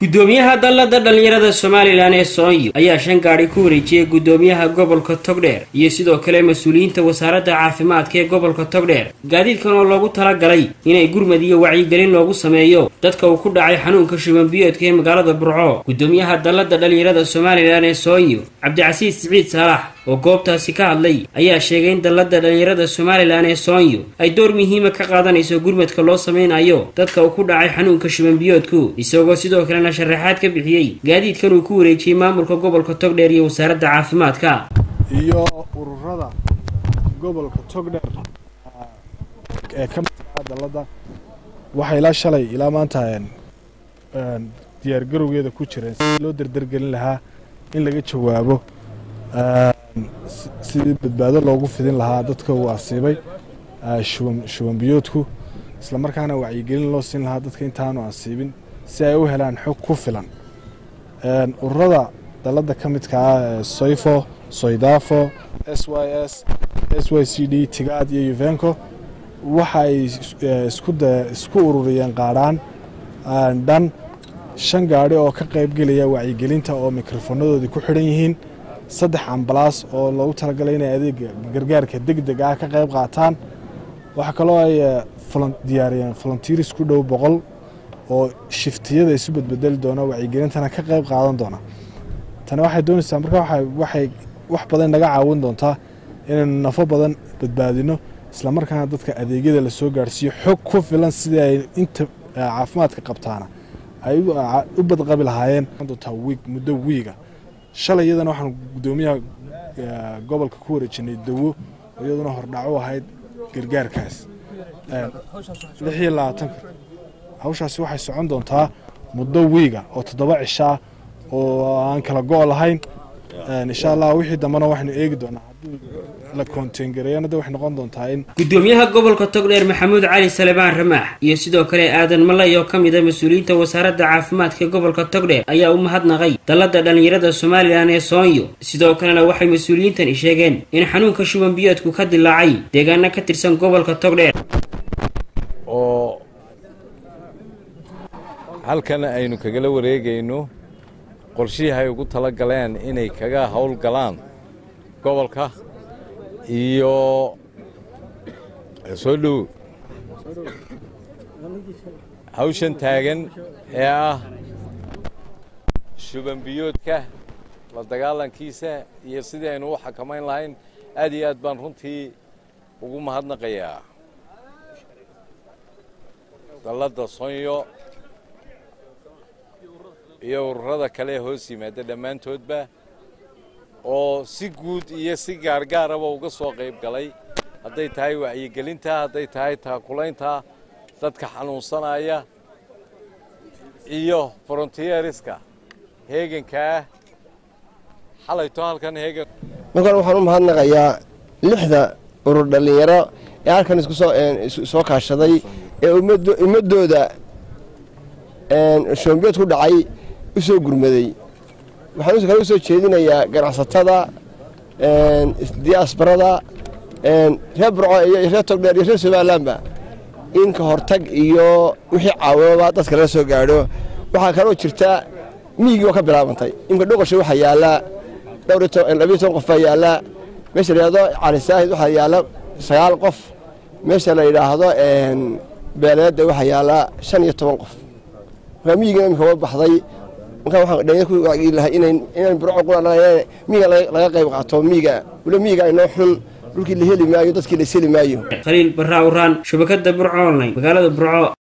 gudoomiyaha dallada dhallinyarada somalilan ee soonyo ayaa shan gaadhi ku wareejiyey gudoomiyaha gobolka togdheer iyo sidoo kale mas-uuliyiinta wasaaradda caafimaadka ee gobolka togdheer gaadiidkan oo loogu talagalay inay gurmad iyo wacyigelin loogu sameeyo dadka uu ku dhacay xanuunka shubanbiyoodka ee magaalada burco gudoomiyaha dallada dhallinyarada somalilan ee soonyo cabdicasiis siciid saalax oo goobtaasi ka hadlay ayaa sheegay in dallada dhallinyarada somalilan ee soonyo ay door muhiima ka qaadanayso gurmadka loo sameynayo dadka uu ku dhacay xanuunka shubanbiyoodku isagoo sidoo kalena sharaxaad ka bixiyey gaadiidkan uu ku wareejiyey maamulka gobolka togdheer iyo wasaaradda caafimaadka iyo ururada gobolka togdheer ee ka midka dallada waxay ilaa shalay ilaa maanta diyaargarowgeeda ku jireen sidii loo dardargelin lahaa in laga jawaabo sidii badbaado loogu fidin lahaa dadka uu asiibay shubanbiyoodku islamarkaana wacyigelin loo siin lahaa dadka intaanu asiibin si ay u helaan xog ku filan ururada dallada ka midka ah soyfo soydafo s y s s y c d tigaad iyo yuvenco waxa ay isku ururiyeen qaadhaan dhan shan gaadhi oo ka qaybgelaya wacyigelinta oo mikrofonadoodii ku xidhan yihiin saddex ambalaas oo loogu talagalay inay adeega gargaarka deg deg ah ka qayb qaataan waxaa kaloo ay diyaariyeen volunteers ku dhow boqol oo shiftiyada isu badbedeli doona wacyigelintana ka qayb qaadan doona tani waxay doonaysaa marka waxay wax badan naga caawin doontaa inaynu nafo badan badbaadino islamarkaana dadka adeegyada lasoo gaarhsiiyo xog ku filan sidii ay inta caafimaadka qabtaana ay u badqabi lahaayeen doontaa wiig muddo wiiga shalay iyadana waxaan gudoomiyaha gobolka ku wareejinay dawo oo iyaduna hordhac u ahayd gargaarkaas lix iyo labaatanka hawshaasi waxay socon doontaa muddo wiiga oo toddoba cishaa oo aan kala go' lahayn insha allah wixii dambena waxaynu eegi doonaa haddii la koonteyngareeyana de waxay noqon doontaa in gudoomiyaha gobolka togdheer maxamuud cali salebaan ramaax iyo sidoo kale aadan malay oo ka mid a mas-uuliyiinta wasaaradda caafimaadka gobolka togdheer ayaa u mahadnaqay dallada dhallinyarada somalilan ee soonyo sidoo kalena waxay mas-uuliyiintani sheegeen in xanuunka shubanbiyoodku ka dilaacay deegaano ka tirsan gobolka togdheer oo halkan aynu kagala wareegayno qorshihii ay ugu tala galeen inay kaga howl galaan gobolka iyo soo dhow hawshan taagan ee ah shubanbiyoodka la dagaalankiisa iyo sidii aynu u xakamayn lahayn aad iyo aad baan runtii ugu mahadnaqayaa dalladda sonyo iyo ururada kale ee hoos yimaada dhammaantoodba oo si guud iyo si gaargaaraba uga soo qayb galay hadday tahay wacyigelinta hadday tahay taakulaynta dadka xanuunsanaya iyo frontieriska heegankaah xalayto halkan heegan markaan waxaan u mahadnaqayaa lixda urur dhallinyaro ee halkan isku soo kaashaday ee ummaddooda shoombiyood ku dhacay u soo gurmaday waxaan kale u soo jeedinayaa ganacsatada diasbarada reer burco iyo reer togdheer iyo reer somalilanba in ka hortag iyo wixii caawimaba dadka lala soo gaadho waxaa kaloo jirta miigii oo ka bilaabantay imka dhoqosha waxaa yaallaa dhowrlabiyo toban qof baa yaallaa meesha la yidhahdo calisaahid waxaa yaalla sagaal qof meesha la yidhaahdo beeleedda waxaa yaallaa shan iyo toban qof markaa miigina imika wa baxday markaa waxaan dhalinyar ku wacyi lahay inayn inaan burco qura miiga laga qayb qaato miiga wala miiga inoo xun dhulkii la heli maayo dadkii la isheli maayo khaliil barraa uraan shabakadda burco online magaalada burco